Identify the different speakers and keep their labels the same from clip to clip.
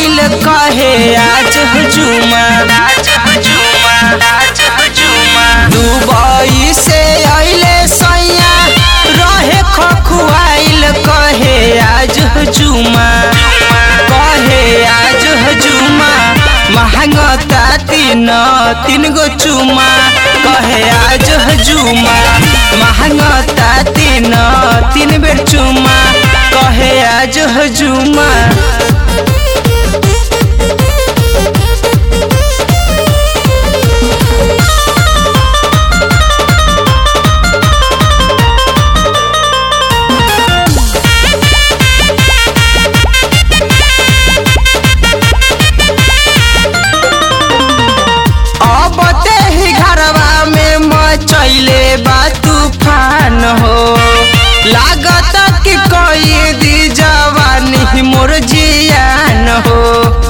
Speaker 1: आइल कहे आज हजूमा दुबई से आइले सैया रहे खखुआइल कहे आज हजूमा कहे आज हजूमा महंगता तीन तीन गो चुमा कहे आज हजूमा महंगता तीन तीन बेर चुमा कहे आज हजूमा अब ते ही घरवा में मचैले बा तूफान हो लागत कि कोई दी जवानी मोर जियान हो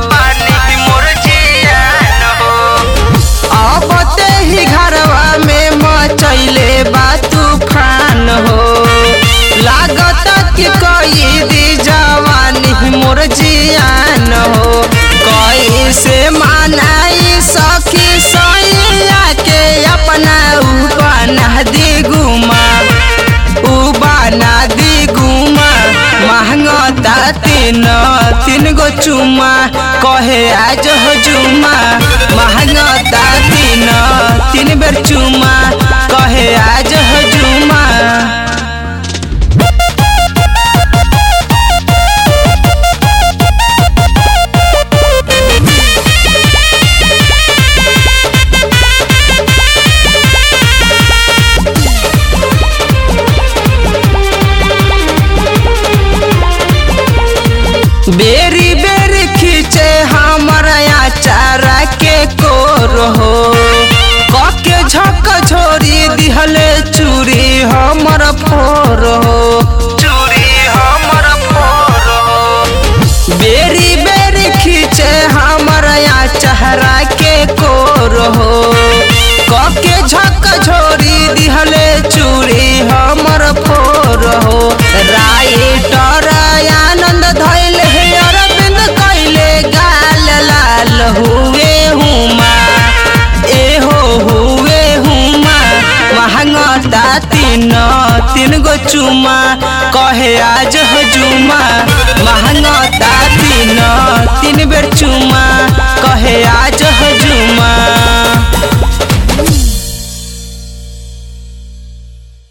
Speaker 1: अब ते ही घरवा में मचैले बा तूफान हो लागत कि कोई दी जवानी मोर जियान हो कैसे मानाई सखी सैया के अपना उबाना दी गुमा उबाना दी गुमा महंगता तीन तीन गो चुमा कहे आज हजूमा महंगता तीन तीन बेर चुमा कहे आज हजूमा बेरी बेरी खींचे हमारा चारा के कोर हो कके झक झोरी दिहले चूरी हमर फोर हो चूरी हमर फोर हो बेरी बेरी खींचे हमारा चेहरा के कोर हो कके झक झोरी दिहले चूरी हमर फोर हो राइटर आनंद धैल हे अरविंद कैले गाल लाल हुए हुमा ए हो हुए हुमा महंगता तीन तीन गो चुमा कहे आज हजूमा महंगता तीन